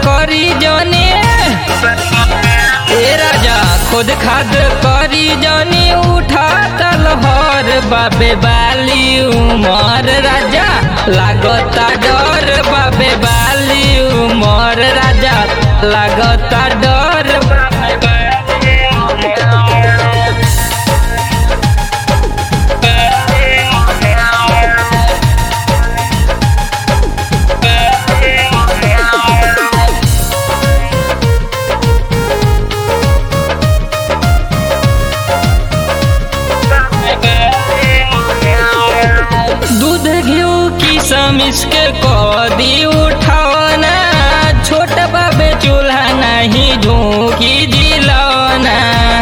करी जने ए राजा खुद खाद करी जने उठा तलहर बाबे बाली उमर राजा लागता डर बाबे बाली उमर राजा लागता डर बाबे बाली उमर। दूध घिउ की समिस के कदी उठावना छोट बाबे चूल्हा नहीं झोंकी दिलौना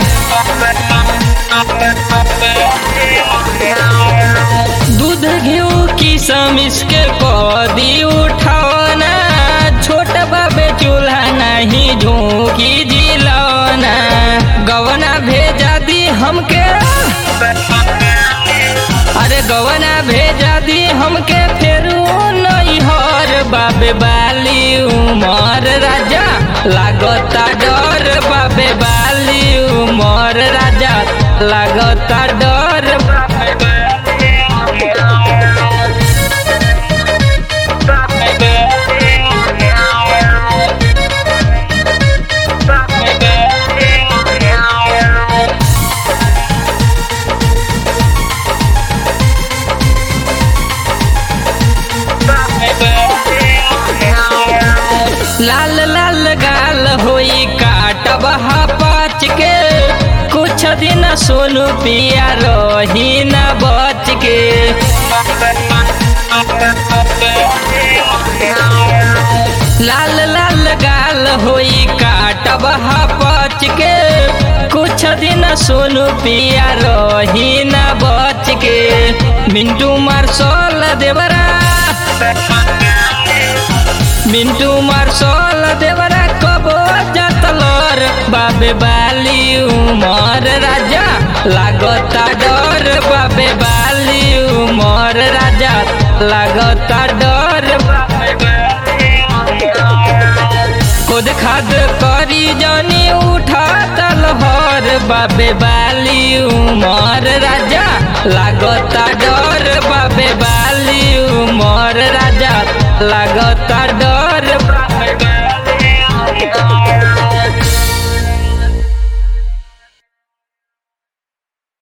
दूध घिउ की समिस के कदी उठावना छोट बाबे चूल्हा नहीं झोंकी दिलौना गवना भेजा दी हमके अरे गवना भेजा दी हमके फेरू नैहर बाबे बाली उमर राजा लागता डर बाबे बाली उमर राजा लागता डर बाबे बाली उमर। बाबे बाली उमर। बाबे बाली उमर। लाल लाल गाल होई काटब पाच के कुछ दिन सोनू पिया रही न बच के लाल लाल गाल होई काटब पाच के कुछ दिन सोनू पिया रही न बच के मिंटू मार्शल देवरा मिंटू मार्शल देवरा कबो जतलर बाबे बाली उमर राजा लागता डर बाबे बाली उमर राजा लागता डर बाबे बाली उमर। खुद खाद करी जनी उठा तलहर बाबे बाली उमर राजा लागता डर बाबे बाली उमर राजा लागता डर